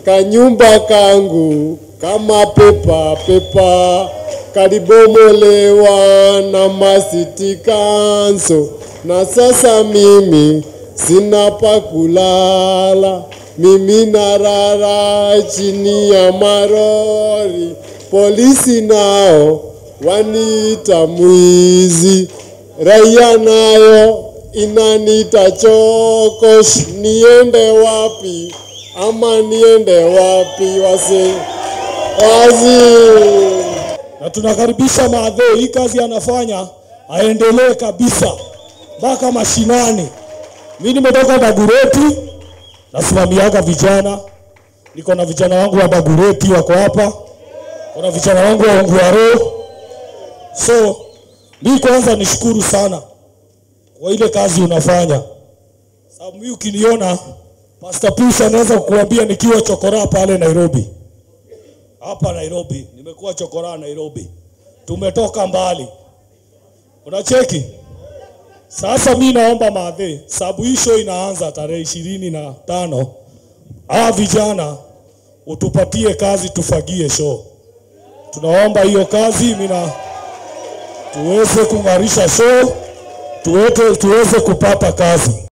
kanyumba kangu kama pepa pepa kalibomolewa na masiti kanso, na sasa mimi sina pa kulala, mimi narara chini ya marori, polisi nao waniita mwizi, raia nayo inanita chokosh, niende wapi ama niende wapi? Wase wazi na tunakaribisha Maadhee, hii kazi anafanya aendelee kabisa mpaka mashinani. Mi nimetoka Dagureti, nasimamiaga vijana, niko na vijana wangu wa Dagureti wako hapa, kuna vijana wangu wa Ongwaro. So mi kwanza nishukuru sana kwa ile kazi unafanya, sababu mi ukiniona Pastor Push anaweza kukuambia nikiwa chokora pale Nairobi hapa Nairobi, nimekuwa chokora Nairobi, tumetoka mbali, unacheki. Sasa mi naomba Maadhee, sababu hii show inaanza tarehe ishirini na tano, hawa vijana utupatie kazi, tufagie show. Tunaomba hiyo kazi, mina tuweze kung'arisha show, tuweze, tuweze kupata kazi.